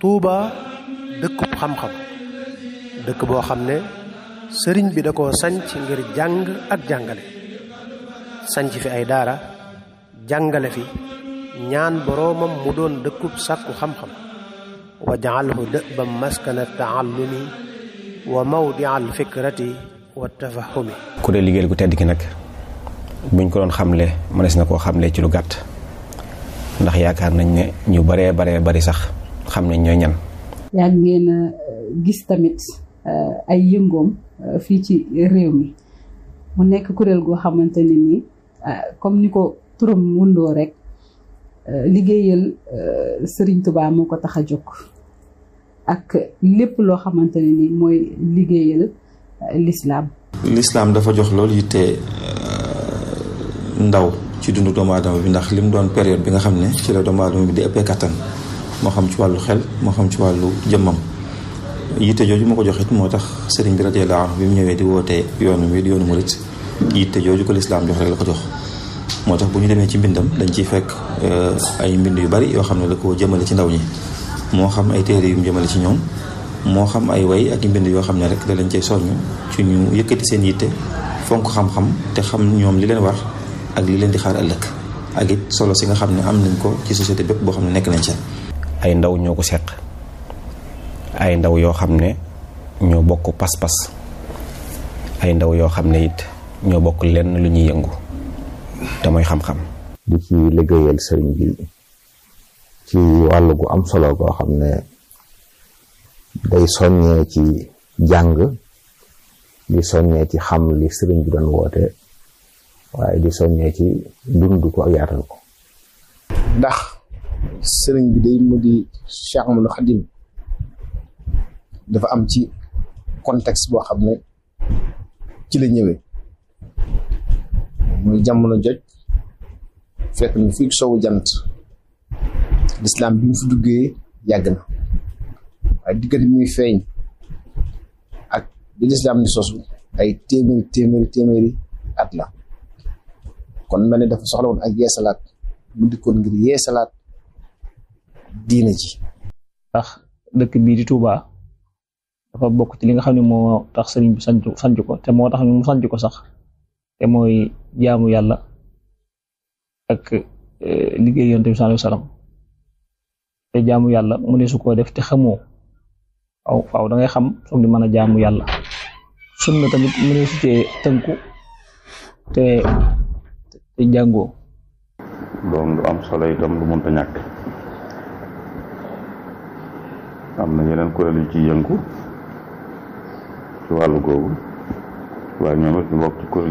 Touba dëkkub xam-xam dëkk boo xam ne sëriñ bi da koo sanc ngir jàng ak jàngale sanc fi ay daara jàngale fi ñaan boroomam mu doon dëkkub sàkku xam-xam wa jaalhu dëbam maskana taallumi wa mawdia al fikrati wa tafahumi ku dee liggéeyal gu tedd ki nag buñ ko doon xamle mënees na koo xamle ci lu gàtt ndax yaakaar nañ ne ñu baree baree bari sax xam nañ ñooy ñan yàgg ngeen a gis tamit ay yëngoom fii ci réew mi mu nekk kuréel goo xamante ne nii comme ni ko turam wundoo rek liggéeyal Serigne Touba moo ko tax a jóg ak lépp loo xamante ne nii mooy liggéeyal lislaam lislaam dafa jox loolu yitte ndaw ci dundu doomu aadama bi ndax lim doon période bi nga xam ne ci la doomu aadama bi di ëppee kattan moo xam ci wàllu xel moo xam ci wàllu jëmmam yitte jooju ma ko joxit moo tax sëriñ bi radiyallahu anhu bi mu ñëwee di wootee yoonu wi di yoonu murit yitte jooju ko lislaam jox rek la ko jox moo tax bu ñu demee ci mbindam dañ ciy fekk ay mbind yu bari yoo xam ne da ko jëmale ci ndaw ñi moo xam ay téere yu mu jëmale ci ñoom moo xam ay way ak mbind yoo xam ne rek da lañ cay soññ ci ñu yëkkati seen yitte fonk xam-xam te xam ñoom li leen war ak li leen di xaar ëllëg ak it solo si nga xam ne am nañ ko ci société bépp boo xam ne nekk nañ ca ay ndaw ñoo ko seq ay ndaw yoo xam ne ñoo bokk pas-pas ay ndaw yoo xam ne it ñoo bokk lenn lu ñuy yëngu te mooy xam-xam di ci liggéeyal sëriñ bi ci wàll gu am solo goo xam ne day soññee ci jàng di soññee ci xam li sëriñ bi doon woote waaye di soññee ci dund ko ak yaatal ko ndax sëriñ bi day mu di Cheikh Ahmadou Khadim dafa am ci contexte boo xam ne ci la ñëwee muy jamono joj fekk na fii sowu jant lislaam bi mu fi duggee yàgg na waaye diggante bi muy feeñ ak bi lislaam di sosu ay téeméeri téeméeri téeméeri at la kon mel ne dafa soxla woon ak yeesalaat mu dikkoon ngir yeesalaat diine ji ndax dëkk bii di Touba dafa bokk ci li nga xam ne moo tax sëriñ bi sanc sanc ko te moo tax mu sanc ko sax te mooy jaamu yàlla ak liggéey yonent bi sallallahu alayhi wasallam te jaamu yàlla mu ne su koo def te xamoo aw faaw da ngay xam soog di mën a jaamu yàlla sunna tamit mu ne su cee tënku te te jàngoo doom lu am solo itam lu mënta ñàkk am na yeneen kuréel yu ci yëngu ci wàllu googu waaye ñoom it ñu bokk ci kuréel